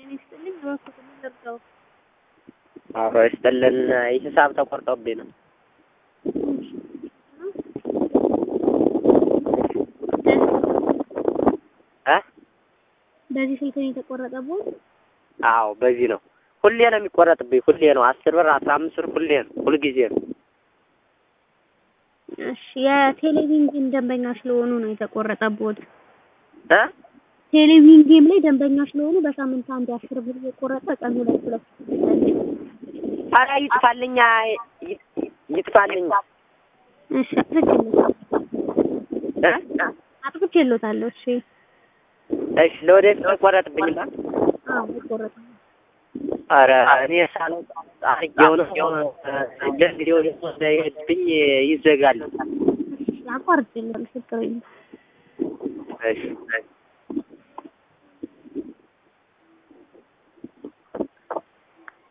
ይስጥልኝ እባክዎት ምን ልርዳዎ? አብሮ ይስጥልን ሂሳብ ተቆርጦብኝ ነው። እ በዚህ ስልክ ነው የተቆረጠብዎት? አዎ በዚህ ነው። ሁሌ ነው የሚቆረጥብኝ። ሁሌ ነው አስር ብር አስራ አምስት ብር ሁሌ ነው ሁልጊዜ ነው። እሺ የቴሌቪዥን ጌም ደንበኛ ስለሆኑ ነው የተቆረጠብዎት። እ ቴሌቪዥን ጌም ላይ ደንበኛ ስለሆኑ በሳምንት አንድ አስር ብር እየቆረጠ ቀን ሁለት ሁለት ኧረ ይጥፋልኛ ይ- ይጥፋልኛ እሺ አጥፍቼልዎታለሁ እ አጥፍቼልዎታለሁ። እሺ እሺ ለወደፊት አይቆረጥብኝም። አዎ አይቆረጥም። ኧረ እኔ ሳለው አድርጌው ነው ለጊዜው ደግሞ እንዳይሄድብኝ ይዘጋል። አቋርጬልዎታለሁ ችግር የለም። እሺ